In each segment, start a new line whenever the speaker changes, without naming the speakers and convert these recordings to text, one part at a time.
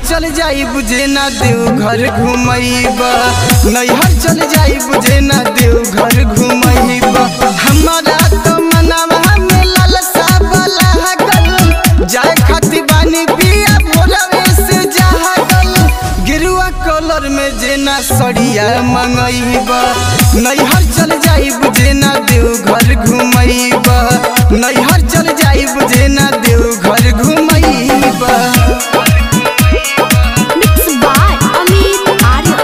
चल जाई बुझे ना देव घर घुमैब नैहर चल जाई बुझे ना देव घर घुमैब हमारा तो मनवा में लालसा वाला गल जाए खातिर बानी पिया भोरवे से जागल गिरुआ कलर में जेना सड़िया मंगैब नैहर चल जाई बुझे ना देव घर घुमैब नैहर चल जाई बुझे ना देव घर घुमैब
Mixed by Amit Arya.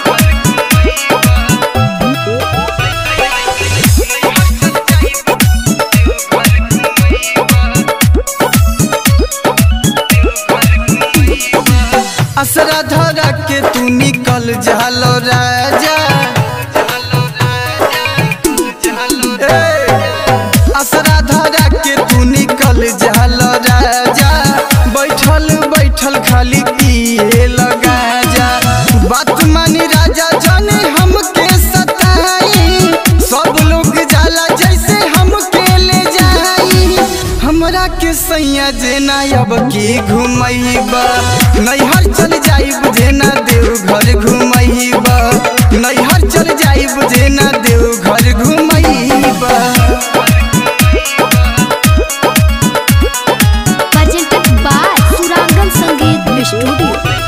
असरा धरा के तू निकल जालो राजा ए, असरा धरा के तू निकल जालो राजा बैठल बैठल खाली पिए लगा जा बात मानी राजा जाने हमके सताई सब लोग जाला जैसे हमके ले जाई हमरा के सैया जेना अब की घुमैब नैहर चल जाइब जेना देव घर घुमैब नैहर चल जाइब जेना देव घर घुमैब
Presented by Surangan Sangeet Studio.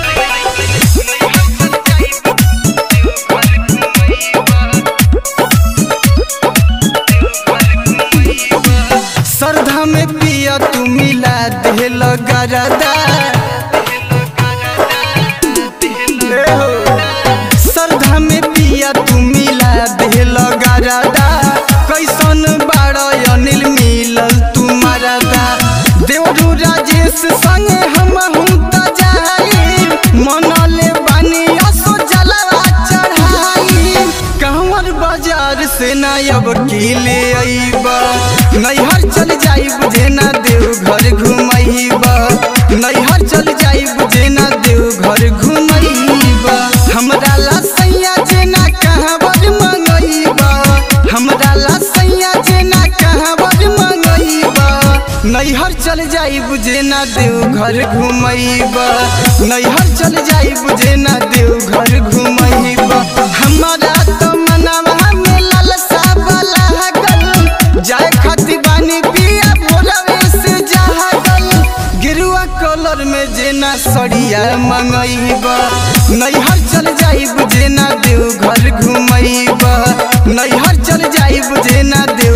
श्रद्धा में पिया तू मिला दे गरदा ए हो। श्रद्धा में पिया तू मिला दे गरदा कैसन बाड़ अनिल मिलल तू मरदा देवरू राजेश संगे हम त जाई मनले बानी असो जलवा चढ़ाई कहवर बाजार से ना अब की ले अइब नैहर चल जाइब जेना देव घर घुमैब नैहर चल जाइब जेना देव घर घुमैब हमरा ला सैया जेना कहवर मंगैब हमरा ला सैया जेना कहवर मंगैब नैहर चल जाइब जेना देव घर घुमैब नैहर चल जाइब जेना देव घर घुमैब हमारा तो मनवा में लालसा वाला गल जाए खातिर बानी पिया भोरवे से जागल गिरुआ कलर में जेना सड़िया मंगैब नैहर चल जाइब जेना देव घर घुमैब नैहर चल जाइब जेना देव